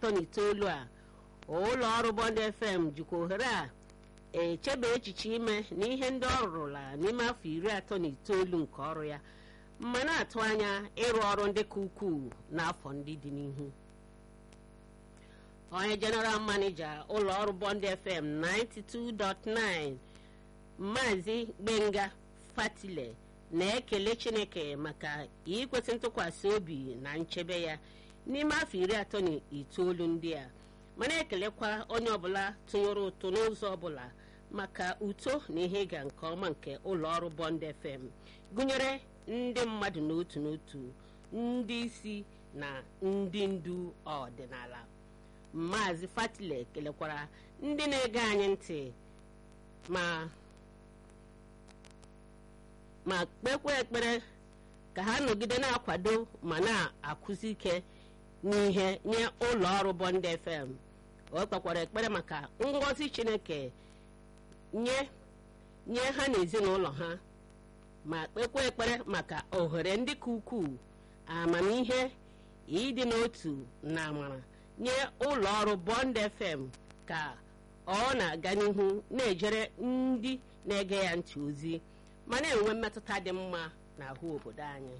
atọ na itoolu a ụlọ ọrụ bond fm jikwa ohere a echebe echiche ime na ihe ndị ọ rụrụla n'ime afọ iri atọ na itoolu nke ọrụ ya ma na-atụ anya ịrụ ọrụ ndị ka ukwuu n'afọ ndị dị n'ihu onye jeneral manija ụlọ ọrụ bond fm 92.9 maazị gbenga fatile na-ekele chineke maka ikwesị ntụkwasị obi na nchebe ya n'ime afọ iri atọ na itoolu ndị a ma na-ekelekwa onye ọbụla tụnyere ụtụ n'ụzọ ọbụla maka uto na ihe ịga nke ọma nke ụlọ ọrụ bond fm gụnyere ndị mmadụ n'otu n'otu ndị isi na ndị ndu ọdịnala maazị fatile kelekwara ndị na-ege anyị ntị ma ma kpekwa ekpere ka ha nọgide na-akwado ma na-akụzi ike n'ihe nye ụlọ ọrụ bond fm o kpekwara ekpere maka ngọzi chineke nye nye ha na ezinụlọ ha ma kpekwa ekpere maka ohere ndị ka ukwuu amamihe ịdị n'otu na amara nye ụlọ ọrụ bond fm ka ọ na-aga n'ihu na-ejere ndị na-ege ya ntị ozi ma na-enwe mmetụta dị mma n'ahụ obodo anyị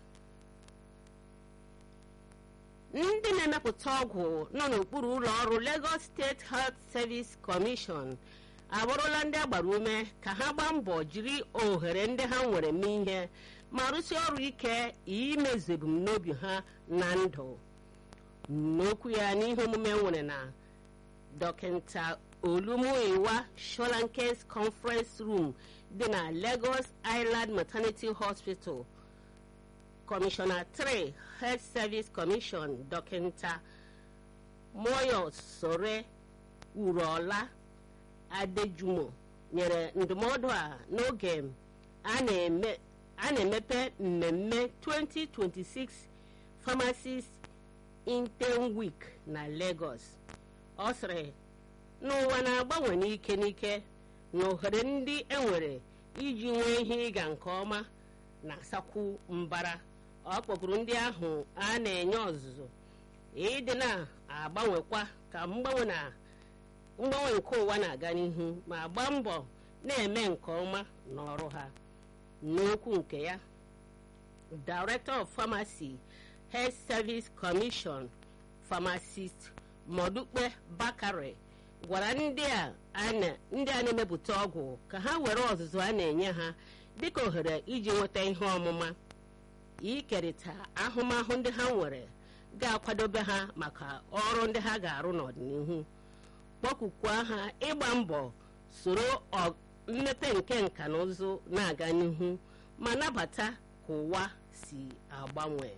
ndị na-emepụta ọgwụ nọ n'okpuru ụlọ ọrụ Lagos State Health Service Commission abụrụla ndị agbara ume ka ha gbaa mbọ jiri ohere ndị ha nwere mee ihe ma rụsie ọrụ ike imezu ebumnobi ha na ndụ n'okwu ya n'ihe omume nwere na dọkịta olumuyiwa sholankes conference room dị na Lagos Island Maternity Hospital Commissioner 3 Health Service Commission dọkịta Moyo Sore Urola Adejumo nyere ndụmọdụ a n'oge a na-emepe mmemme 2026 Pharmacist Intern Week na Lagos ọ sịrị n'ụwa na-agbanwe n'ike n'ike na ohere ndị enwere iji nwee ihe ịga nke ọma na-asakwu mbara ọ kpọkuru ndị ahụ a na-enye ọzụzụ ịdị na-agbanwekwa ka mgbanwe na mgbanwe nke ụwa na-aga n'ihu ma gbaa mbọ na-eme nke ọma n'ọrụ ha n'okwu nke ya Director of Pharmacy Health Service Commission Pharmacist Modukpe Bakare gwara ndị a na-emepụta ọgwụ ka ha were ọzụzụ a na-enye ha dịka ohere iji nweta ihe ọmụma ikerịta ahụmahụ ndị ha nwere ga-akwadobe ha maka ọrụ ndị ha ga-arụ n'ọdịnihu kpọkukwa ha ịgba mbọ soro mmepe nke nka na ụzụ na-aga n'ihu ma nabata ka ụwa si agbanwe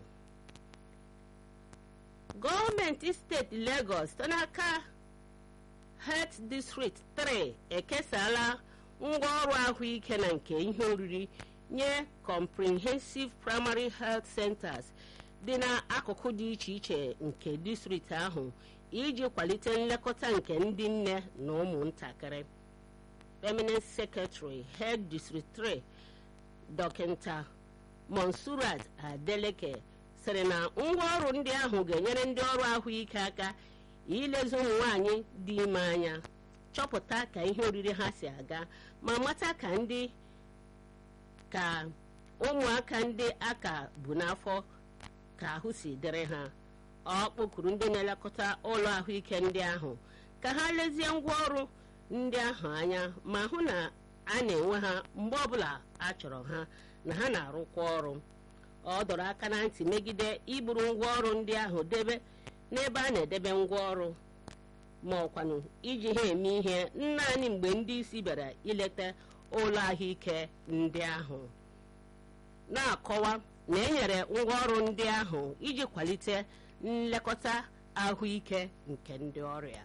gọọmenti steeti Lagos site n'aka Health District 3 ekesala ngwaọrụ ahụike na nke ihe oriri nye Comprehensive Primary Health Centers dị n'akụkụ dị iche iche nke distrikti ahụ iji kwalite nlekọta nke ndị nne na ụmụntakịrị Permanent Secretary Health District 3 Dọkịta Monsurat Adeleke sịrị na ngwaọrụ ndị ahụ ga-enyere ndị ọrụ ahụike aka ilezi ụmụ nwanyị dị ime anya chọpụta ka ihe oriri ha si aga ma mata ka ndị ka ụmụaka ndị aka bụ n'afọ ka ahụ si dịrị ha ọ kpọkuru ndị na-elekọta ụlọ ahụike ndị ahụ ka ha lezie ngwaọrụ ndị ahụ anya ma hụ na a na-enwe ha mgbe ọbụla a chọrọ ha na ha na-arụkwa ọrụ ọ dọrọ aka na ntị megide iburu ngwaọrụ ndị ahụ debe n'ebe a na-edebe ngwaọrụ ma ọkwanụ iji ha eme ihe naanị mgbe ndị isi bịara ileta ụlọ ahụike ndị ahụ na-akọwa na enyere ngwaọrụ ndị ahụ iji kwalite nlekọta ahụike nke ndị ọrịa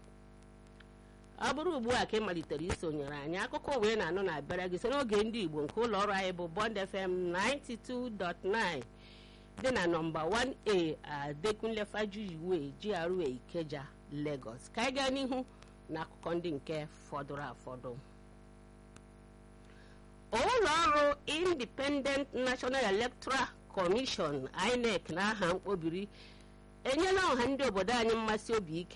ọ bụrụ ugbu a ka ị malitere isonyere anyị akụkọ wee na-anụ na-abịara gị so n'oge ndị Igbo nke ụlọ ọrụ anyị bụ Bond FM 92.9 dị na nọmba 1A Adekunle Fajuyiwe GRA Ikeja Lagos ka anyị gaa n'ihu na akụkọ ndị nke fọdụrụ afọdụ ụlọ ọrụ Independent National Electoral Commission INEC na aha mkpobiri enyela ọha ndị obodo anyị mmasị obi ike